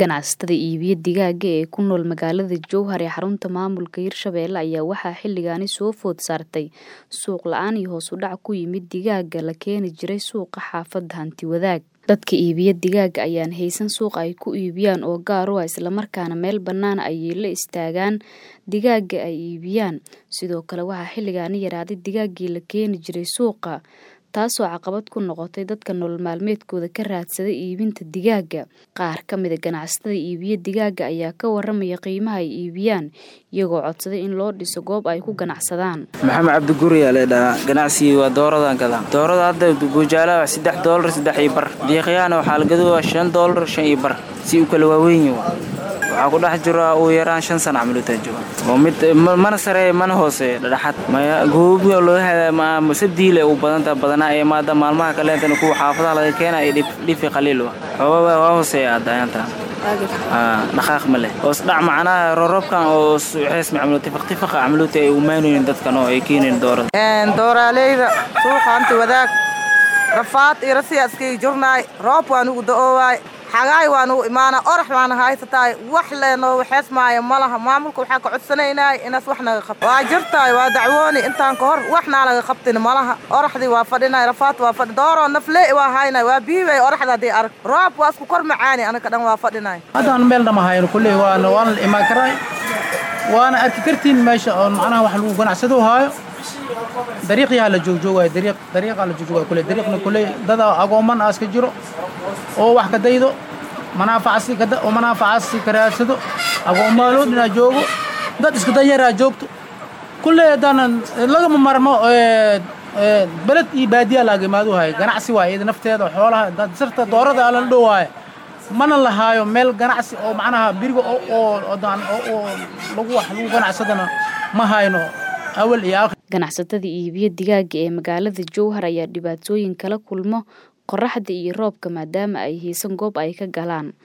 Ganacsatada iibiya digaaga ee ku nool magaalada Jowhar ee xarunta maamulka Hirshabelle ayaa waxaa xilligaani soo food saartay suuq la'aan iyo hoos u dhac ku yimid digaaga la keeni jiray suuqa xaafadda Hanti-wadaag. Dadka iibiya digaaga ayaan haysan suuq ay ku iibiyaan oo gaar u ah isla markaana meel bannaan ayay la istaagaan digaaga ay iibiyaan. Sidoo kale waxaa xilligaani yaraaday digaaggii la keeni jiray suuqa, taasoo caqabad ku noqotay dadka nolol maalmeedkooda ka raadsada iibinta digaaga. Qaar ka mid ah ganacsatada iibiya digaaga ayaa ka warramaya qiimaha ay iibiyaan, iyagoo codsaday in loo dhiso goob ay ku ganacsadaan. maxamed cabdi guri yaa leedhahaa ganacsigii waa dooradaan gadaa doorada hadda buujaalaha waa saddex doolar saddex iyo bar diiqyahana waxaa la gadaa waa shan doolar shan iyo bar si u kala waaweyn yihiin waxaa ku dhex jira ugu yaraan shan sana camal u taajoga oo mid mana sareeya mana hooseeya dhadhaxad maya goobiga loo hadaa sabdiile u badanta badanaa ee maada maalmaha kaleentana kuwa xaafadaha laga keena ay dhifi qaliil wa xoogaa waa hooseeya adaayanta dhaqaaq ma leh hoos dhac macnaha roorobkan oo suuxees macamlo tifaq tifaqa camaluuta ay umaanaynin dadkan oo ay keenayn doorada dooraaleyda suuqa hanti wadaag rafaad iyo rasiya iskaga jirnaay roob waan ugu da'oowaay xagaay waan ugu imaanaa orax waana haysataay wax leenoo waxees maayo ma laha maamulka waxaan ka codsanaynaay inaas wax naga qabto waa jirtaay waa dacwooni intaan ka hor waxnaa laga qabtin ma laha oraxdii waa fadhinay rafaad waa fadhi dooroo naflee waa haynay waa biibay oraxda haddii arag roob waa isku kor macaani anaka dhan waa fadhinay haddaan meel dhama hayno kulley waana waana la imaan karaay waana arki kartiin meesha oo macnaha wax lagu ganacsado haayo dariiqyaha la joogjoogaayo dariiq dariiqaa la joogjoogaayo kulley dariiqna kulley dada agooman aas ka jiro oo wax ka daydo manaafacasi kada oo manaafacasi ka raadsado agoomaalood inaa joogo dad isku danyaraa joogto kulley haddaanan lagama marmo beled iyo baadiyaa laaga imaadu haayo ganacsi waaye iyada nafteeda xoolaha sirta doorada alan dhow waaye mana lahaayo meel ganacsi oo macnaha biriga oo lagu wax lagu ganacsadana ma hayno awal iyo aakhir ganacsatada iibiya digaaga ee magaalada Jowhar ayaa dhibaatooyin kala kulmo qorraxda iyo roobka maadaama ay haysan goob ay ka galaan